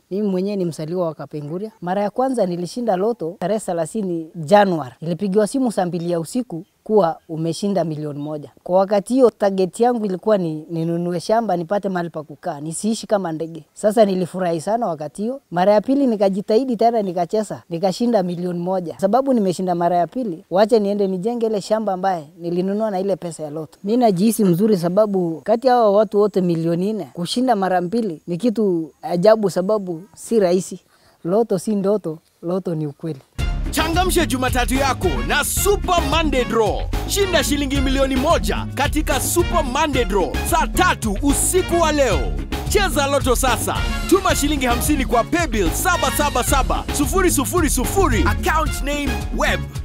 Mimi mwenyewe ni msaliwa wa Kapenguria. Mara ya kwanza nilishinda loto tarehe thelathini Januari, nilipigiwa simu saa mbili ya usiku kuwa umeshinda milioni moja. Kwa wakati hiyo target yangu ilikuwa ni ninunue shamba nipate mahali pa kukaa, nisiishi kama ndege. Sasa nilifurahi sana wakati hiyo. Mara ya pili nikajitahidi tena, nikacheza, nikashinda milioni moja. Sababu nimeshinda mara ya pili, wache niende nijenge ile shamba ambaye nilinunua na ile pesa ya loto. Mi najihisi mzuri, sababu kati ya hao watu wote milioni nne kushinda mara mbili ni kitu ajabu, sababu si rahisi. Loto si ndoto, loto ni ukweli. Changamsha Jumatatu yako na Super Monday Draw. Shinda shilingi milioni moja katika Super Monday Draw saa tatu usiku wa leo. Cheza Loto sasa. Tuma shilingi 50 kwa paybill 777 000 account name web